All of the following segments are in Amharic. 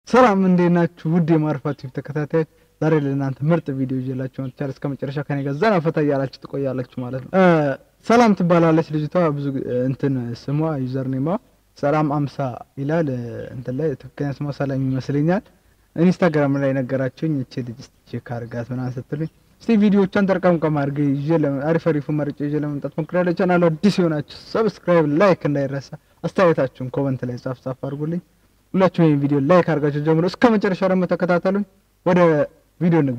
ሰላም እንዴት ናችሁ? ውድ የማርፋ ቲቪ ተከታታዮች፣ ዛሬ ለእናንተ ምርጥ ቪዲዮ ይዤላችሁ መጥቻለሁ። እስከ መጨረሻ ከኔ ጋር ዘና ፈታ እያላችሁ ትቆያላችሁ ማለት ነው። ሰላም ትባላለች ልጅቷ። ብዙ እንትን ስሟ ዩዘር ኔማ ሰላም አምሳ ይላል። እንትን ላይ ትክክለኛ ስሟ ሰላም ይመስለኛል። ኢንስታግራም ላይ ነገራችሁኝ። እቺ ልጅ ቼክ አድርጋት ምናምን ስትሉኝ እስቲ ቪዲዮቿን ጠርቀምቀም አድርጌ ይዤ አሪፍ አሪፉ መርጬ ይዤ ለመምጣት ሞክራለሁ። ቻናሉ አዲስ የሆናችሁ ሰብስክራይብ፣ ላይክ እንዳይረሳ። አስተያየታችሁን ኮመንት ላይ ጻፍ ጻፍ አድርጉልኝ። ሁላችሁም ይሄን ቪዲዮ ላይክ አድርጋችሁ ጀምሮ እስከ መጨረሻ ደግሞ ተከታተሉኝ። ወደ ቪዲዮ እንግባ።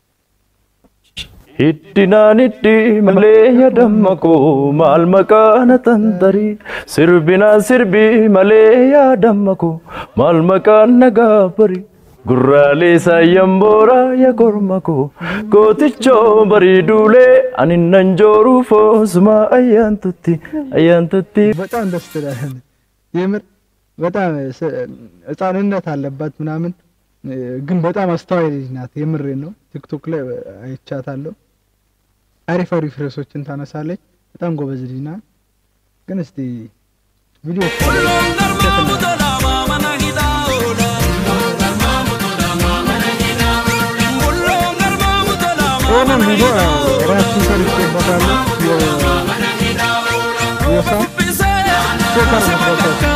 Hiddinaan hiddi malee yaadamako maal maqaana tantarii sirbinaan sirbii malee yaadamako maal maqaan nagaa barii gurraalee saayyan booraa yaa kormako gootichoo barii duulee ani nan jooruu foosuma ayyaantutti ayyaantutti. በጣም ደስ ትላለህ። የምር በጣም ህፃንነት አለባት ምናምን ግን በጣም አስተዋይ ልጅ ናት። የምሬን ነው። ቲክቶክ ላይ አይቻታለሁ። አሪፍ አሪፍ ርዕሶችን ታነሳለች። በጣም ጎበዝ ልጅ ናት። ግን እስቲ ቪዲዮ ይህንን ቪዲዮ ራሱን ሰርቼበታለሁ። የሳ ቼከር መስራታቸው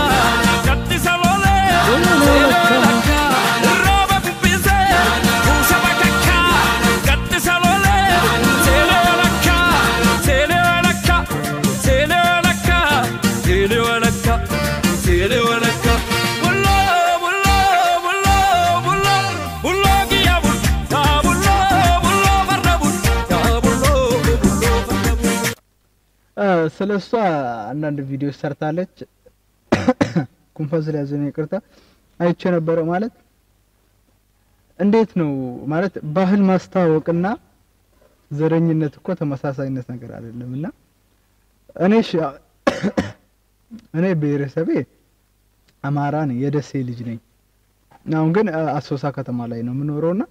ስለ እሷ አንዳንድ ቪዲዮ ሰርታለች። ኩንፈስ ላይ ያዘነ ይቅርታ አይቼ ነበረ። ማለት እንዴት ነው ማለት ባህል ማስተዋወቅና ዘረኝነት እኮ ተመሳሳይነት ነገር አይደለም። እና እኔ እኔ ብሔረሰቤ አማራ ነኝ፣ የደሴ ልጅ ነኝ። አሁን ግን አሶሳ ከተማ ላይ ነው የምኖረውና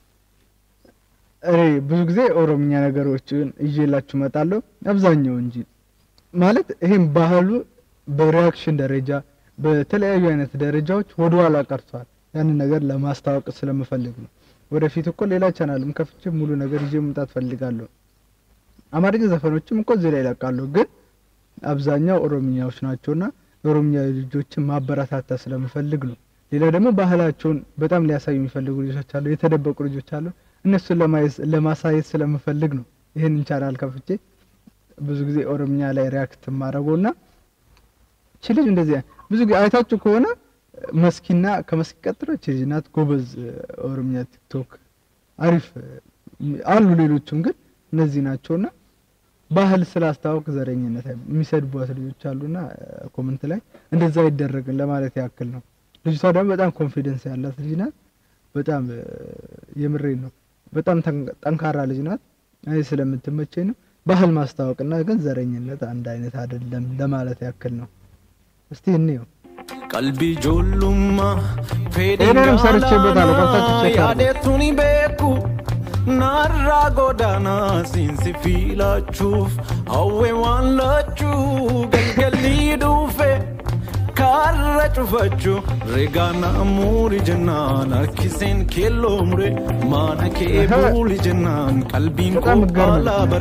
እኔ ብዙ ጊዜ ኦሮምኛ ነገሮችን ይዤላችሁ እመጣለሁ። አብዛኛው እንጂ ማለት ይሄም ባህሉ በሪያክሽን ደረጃ በተለያዩ አይነት ደረጃዎች ወደ ኋላ ቀርቷል። ያንን ነገር ለማስታወቅ ስለምፈልግ ነው። ወደፊት እኮ ሌላ ቻናልም ከፍቼ ሙሉ ነገር ይዤ መምጣት ፈልጋለሁ። አማርኛ ዘፈኖችም እኮ እዚህ ላይ ይለቃሉ፣ ግን አብዛኛው ኦሮምኛዎች ናቸውና የኦሮምኛ ልጆችን ማበረታታ ስለምፈልግ ነው። ሌላ ደግሞ ባህላቸውን በጣም ሊያሳዩ የሚፈልጉ ልጆች አሉ፣ የተደበቁ ልጆች አሉ። እነሱን ለማሳየት ስለምፈልግ ነው ይህንን ቻናል ከፍቼ ብዙ ጊዜ ኦሮምኛ ላይ ሪያክት ማድረገውና እቺ ልጅ እንደዚህ ብዙ ጊዜ አይታችሁ ከሆነ መስኪና ከመስኪ ቀጥሎ እቺ ልጅ ናት ጎበዝ ኦሮምኛ ቲክቶክ አሪፍ አሉ። ሌሎችም ግን እነዚህ ናቸውና ባህል ስላስታወቅ ዘረኝነት የሚሰድቧት ልጆች አሉና ኮመንት ላይ እንደዛ አይደረግም ለማለት ያክል ነው። ልጅቷ ደግሞ በጣም ኮንፊደንስ ያላት ልጅ ናት። በጣም የምሬን ነው። በጣም ጠንካራ ልጅ ናት። እኔ ስለምትመቸኝ ነው። ባህል ማስታወቅና ግን ዘረኝነት አንድ አይነት አይደለም ለማለት ያክል ነው። እስቲ እንየው። ቀልቢ ጆሉማ ይህንንም ሰርቼበታለሁ። ገብታችሁ ቼክ አድርጉ። ያዴቱኒ ቤኩ ናራ ጎዳና ሲንሲ ፊላችሁፍ አዌ ዋንላቹ ገልገሊ ዱፌ ካረ ጩፈቹ ሬጋና ሙሪ ጀናን አርኪሴን ኬሎ ሙሬ ማነ ኬ ቡሊ ጀናን ቀልቢን በጣም ገርም ቆላ በሬ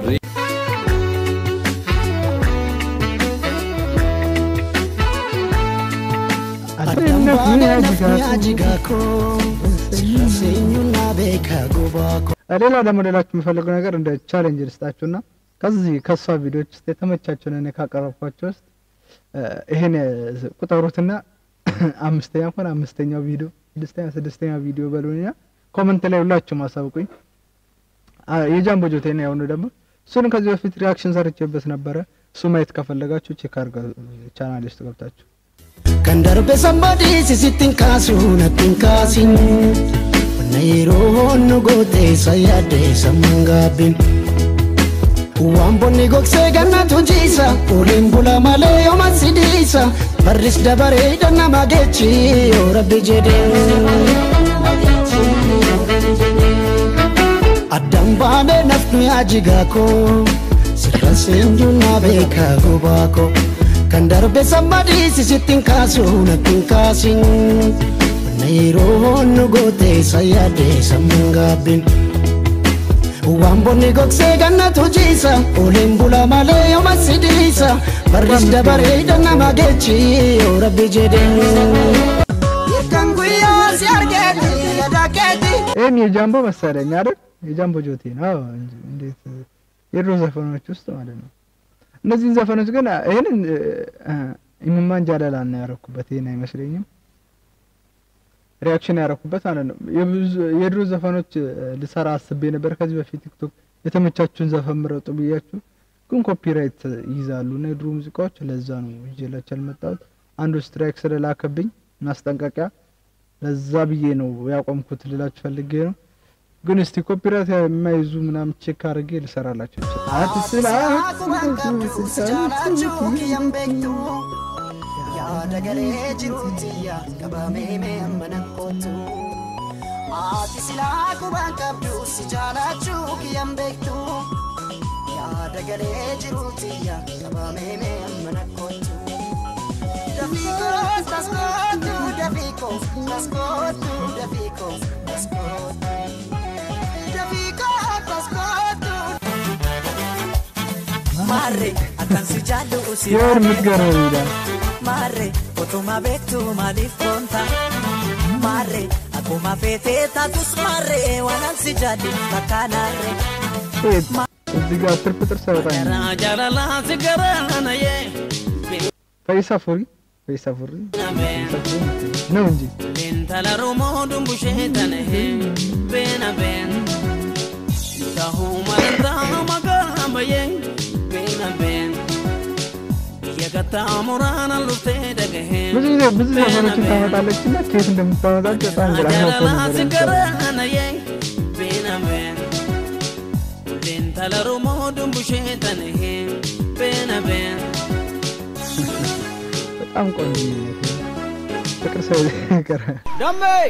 ሌላ ደግሞ ሌላችሁ የሚፈልገው ነገር እንደ ቻሌንጅ ልስጣችሁና ከዚህ ከእሷ ቪዲዮች ውስጥ የተመቻቸውን እኔ ካቀረብኳቸው ውስጥ ይሄን ቁጠሩትና አምስተኛ እንኳን አምስተኛው ቪዲዮ ስድስተኛ ስድስተኛ ቪዲዮ በሉኛ ኮመንት ላይ ሁላችሁም አሳውቁኝ። የጃምቦ ጆቴ ነው ያሁኑ ደግሞ እሱን ከዚህ በፊት ሪያክሽን ሰርቼበት ነበረ። እሱ ማየት ከፈለጋችሁ ቼክ አድርጋ ቻናል ውስጥ ገብታችሁ Kan darbe sambadi sisittin kaasu nattin kaasin Wanna yeroo nu goote sayyaadde samman gaabbin Waan bonni gogsee gannatu jiisa Oliin bula malee yooma sidiisa Barris dabaree nama geechi yoo rabbi jedhee Addaan baanee nafni ajigaa koo Sirra seenjuu na beekaa gubaa koo Kan darbe sammadii sisittin kaasu nattin kaasin na yeroo nu goote sayyaadde sammuun gaabbiin. Waan bonni gogsee gannatu jiisa Oleen bula malee yooma sidiisa Barris dabareeda nama geechi yoo rabbi jedhee Kan guyyaa si argeeti yaada keeti ይህም የጃምቦ መሰለኝ አይደል? የጃምቦ ጆቴ ነው። አዎ እንጂ እንዴት የድሮ ዘፈኖች ውስጥ ማለት ነው። እነዚህን ዘፈኖች ግን ይህንን ኢምማን ጃለላ ነው ያረኩበት። ይህን አይመስለኝም ሪያክሽን ያረኩበት ማለት ነው። የብዙ- የድሮ ዘፈኖች እ፣ ልሰራ አስቤ ነበር ከዚህ በፊት ቲክቶክ የተመቻችሁን ዘፈን ምረጡ ብያችሁ፣ ግን ኮፒራይት ይይዛሉ እና የድሮ ሙዚቃዎች ለዛ ነው ይዤላችሁ ያልመጣሁት። አንዱ ስትራይክ ስለላከብኝ ማስጠንቀቂያ ለዛ ብዬ ነው ያቆምኩት ልላችሁ ፈልጌ ነው። ግን እስቲ ኮፒራይት የማይዙ ምናምን ቼክ አድርጌ ልሰራላችሁ ይችላል። Jaalaachuu kiyyaan beektu yaada galee jiruutiyya qabamee mee mana kootu. Ati silaa qubaan qabdu si jaalaachuu kiyyaan beektu yaada galee jiruutiyya qabamee mee mana kootu. Dafiikoos taskootu dafiikoos taskootu dafiikoos taskootu. Dafiikoos taskootu. Maarre akkan si jaallu si የወር የምትገርመው ይላል Maarre otuma beektu maaliif koonta Maarre akkuma feetee taatus maarre waanan si jaallu fakkaanaarre ሴት እዚህ ጋር ትርፍ ጥርስ አይወጣኝ Garaa jaalalaa si garaanaye ፈይሳ ፉሪ ፈይሳ ፉሪ ነው እንጂ Intala Oromoo dumbushee tanahee beena been tahuu malantaa maqaa bayee beena been biyya gattaa muraanaan luftee dhagahee ብዙ ጊዜ ብዙ ዘፈኖችን ታመጣለች እና ከየት እንደምታመጣቸው በጣም ግራ ገብቶ jaalalaa ነበር si የምትሰራው። garaanaye beena been Intala Oromoo dumbushee tanahee beena been በጣም ቆንጆ ፍቅር ሰው ይቀራል Dammee!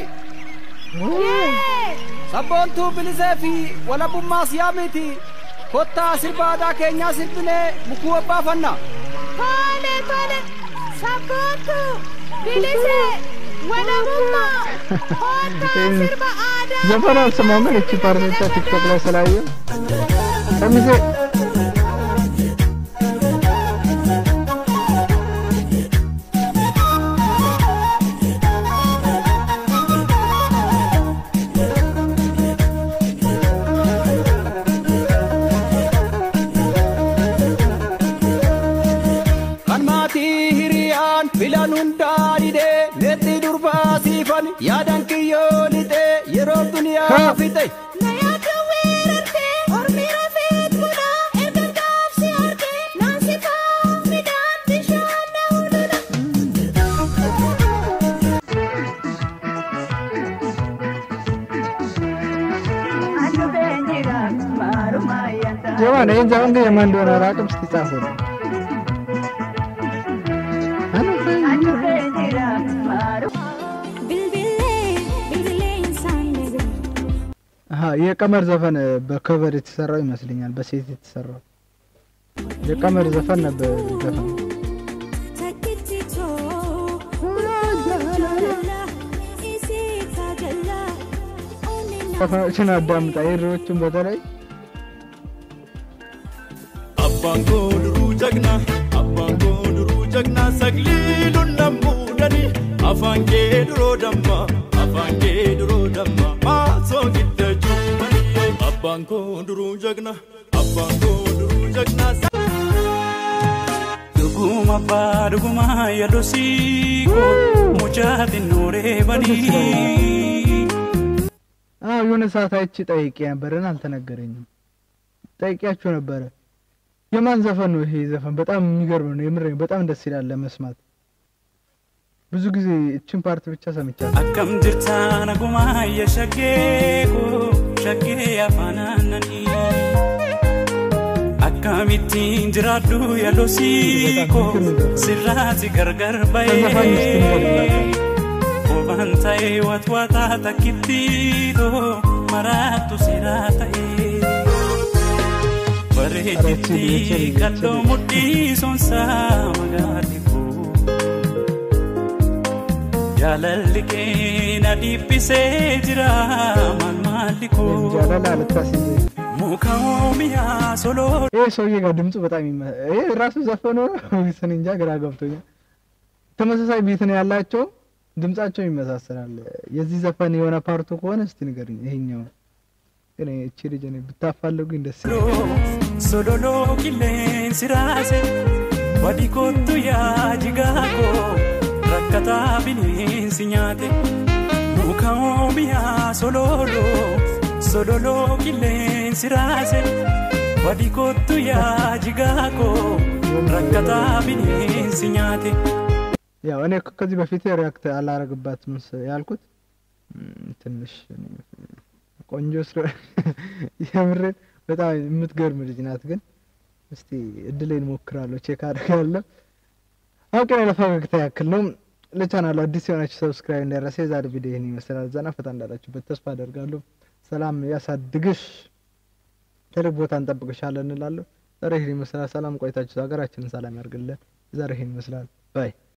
Sabboontuu bilisee fi walabummaa siyaa miti. Kottaa sirba aadaa keenyaa sirbinee mukuu abbaafanna. Tole tole sabbootu bilise walabummaa koottaa sirba aadaa ዘፈን አልሰማም ግን እቺ ፓርት ብቻ ቲክቶክ ላይ ስላየው ሰሚሴ Kan maatii hiriyaan filan hundaa didee neetti durbaa siifan yaadan kiyyoo lixee yeroo duniyaa fixe. na yaadda weerartee ormi rafeet bunaa erga gaafsi argee naansi kaan midhaan bishaan na hulula. የማን ይህን ዘፈን ግን የማን እንደሆነ አላውቅም። እስቲ ጻፉ። Bilbilee bilbilee insaan ነገር አሀ የቀመር ዘፈን በከቨር የተሰራው ይመስለኛል፣ በሴት የተሰራው የቀመር ዘፈን ነበር ዘፈን ተክቲቶ ሮጃላ ኢሲ ታገላ ኦኔና ዘፈኖችን አዳምጣ የድሮዎቹን በተለይ Abbaan koo duruu jagnaa, abbaan koo duruu jagnaa, sagliiluun nan muudanii, afaan kee duroo damma, afaan kee duroo damma, maasoo gidda cuummanii. Abbaan koo duruu jagnaa, abbaan koo duruu jagnaa. Dhuguma abbaa dhuguma yaadosii koo mucaa xinnoo reebanii. አዎ የሆነ ሰዓት አይቼ ጠይቄ ነበረን፣ አልተነገረኝም። ጠይቄያቸው ነበረ። የማን ዘፈን ነው ይሄ ዘፈን? በጣም የሚገርም ነው። የምር በጣም ደስ ይላል ለመስማት። ብዙ ጊዜ እችን ፓርት ብቻ ሰምቻለሁ። Akkam jirta naguma ya shaggee koo shaggee afaan aannanii. Akkamittiin jiraadhu yaalosii koo sirraati gargar bahee. Koobaan ta'ee watwaataa takkitti too maraattu siraa ta'ee. Bareechitti kalloo mudhii soonsaa magaatti koo. jaalalli keenya dhiibisee jira maal maalli koo ጃላላ ልታስይዘ muka oomiyaa soloo ይህ ሰውዬ ጋር ድምፁ በጣም ይመ ይህ ራሱ ዘፈኑ ስን እንጃ ግራ ገብቶኛል። ተመሳሳይ ቢት ነው ያላቸው፣ ድምጻቸው ይመሳሰላል። የዚህ ዘፈን የሆነ ፓርቱ ከሆነ እስቲ ንገርኝ። ይሄኛው ግን እቺ ልጅ እኔ ብታፋልጉኝ ደስ ይለኛል። sololoo qilleensi raase wadi kottu yaa jigaakoo rakkataa bineensi nyaate muka oomiyaa sololoo sololoo qilleensi raase wadi kottu yaa jigaakoo rakkataa bineensi nyaate. ያው እኔ እኮ ከዚህ በፊት ሪያክት አላረግባትም ስ- ያልኩት ም፣ ትንሽ እኔ ቆንጆ ስለ የምሬን በጣም የምትገርም ልጅ ናት። ግን እስቲ እድሌን ሞክራለሁ፣ ቼክ አድርጋለሁ። አውቄ ነው ለፈገግታ ያክል ነው። ለቻናሉ አዲስ የሆናችሁ ሰብስክራይብ እንዳይረሳ። የዛሬ ቪዲዮ ይህን ይመስላል። ዘና ፈታ እንዳላችሁበት ተስፋ አደርጋለሁ። ሰላም ያሳድግሽ፣ ትልቅ ቦታ እንጠብቅሻለን እንላለሁ። ዛሬ ይህን ይመስላል። ሰላም ቆይታችሁ ሀገራችንን ሰላም ያርግልን። ዛሬ ይህን ይመስላል። ባይ